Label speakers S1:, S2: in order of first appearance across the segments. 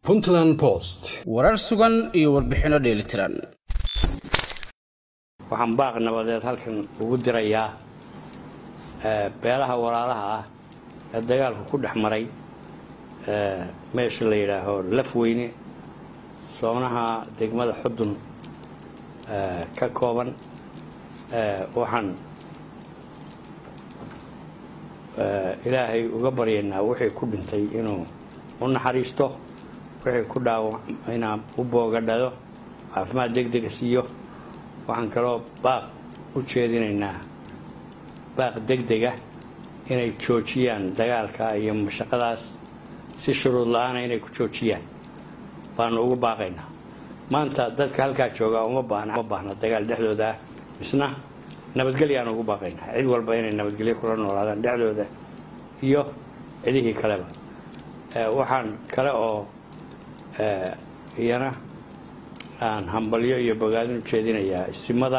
S1: puntland post
S2: warar sugan iyo warbixinno dheelitiran
S3: waxaan baaq nabadeed halkan ugu dirayaa beelaha walaalaha ah ee dagaalku ku dhex maray meesha la yidhaaho lafweyne soonaha degmada xudun ka kooban waxaan ilaahay uga baryaynaa wixii ku dhintay inuu u naxariisto wixii ku dhaawac inaa u boogadhado caafimaad deg dega siiyo waxaan kaloo baaq u jeedinaynaa baaq deg dega inay joojiyaan dagaalka iyo mashaqadaas si shuruud la-aana inay ku joojiyaan baanu ugu baaqaynaa maanta dadka halkaa jooga uma baahna uma baahna dagaal dhexdooda ah misna nabadgelyaanu ugu baaqaynaa cid walba inay nabadgelyo kula noolaadaan dhexdooda iyo cidihii kaleba waxaan kale oo iyana aan hambalyo iyo bogaadin u jeedinayaa isimada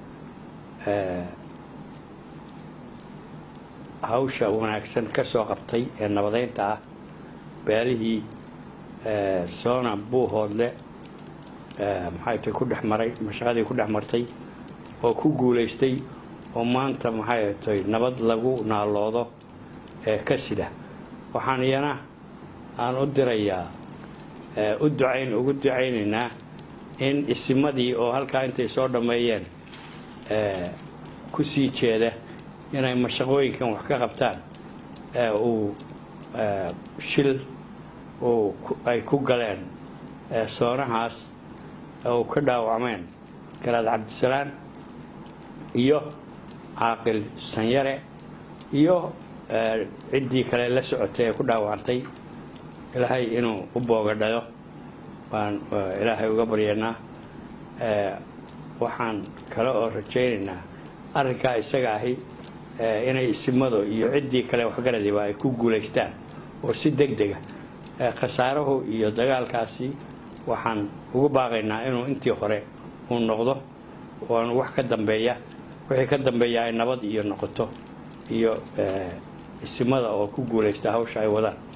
S3: hawsha wanaagsan ka soo qabtay ee nabadeynta ah beelihii soona buuhoodle maxay tay ku dhex maray mashaqadii ku dhex martay oo ku guulaystay oo maanta maxay tay nabad lagu naaloodo ee ka sida waxaan iyana aan u dirayaa u ducayn ugu ducaynaynaa in isimadii oo halkaa intay soo dhammeeyeen ku sii jeeda inay mashaqooyinkan wax ka qabtaan uu shil ay ku galeen soonahaas uu ka dhaawacmeen garaad cabdisalaan iyo caaqil sanyare iyo ciddii kale la socotay ee ku dhaawacantay ilaahay inuu u boogadhayo baan ilaahay uga baryaynaa waxaan kale oo rajaynaynaa arrinkaa isaga ahi inay isimado iyo ciddii kale waxgaradiba ay ku guulaystaan oo si deg dega khasaarahu iyo dagaalkaasi waxaan ugu baaqaynaa inuu intii hore uu noqdo oanu wax ka dambeeya wixii ka dambeeya ay nabad iyo noqoto iyo isimada oo ku guulaysta hawsha ay wadaan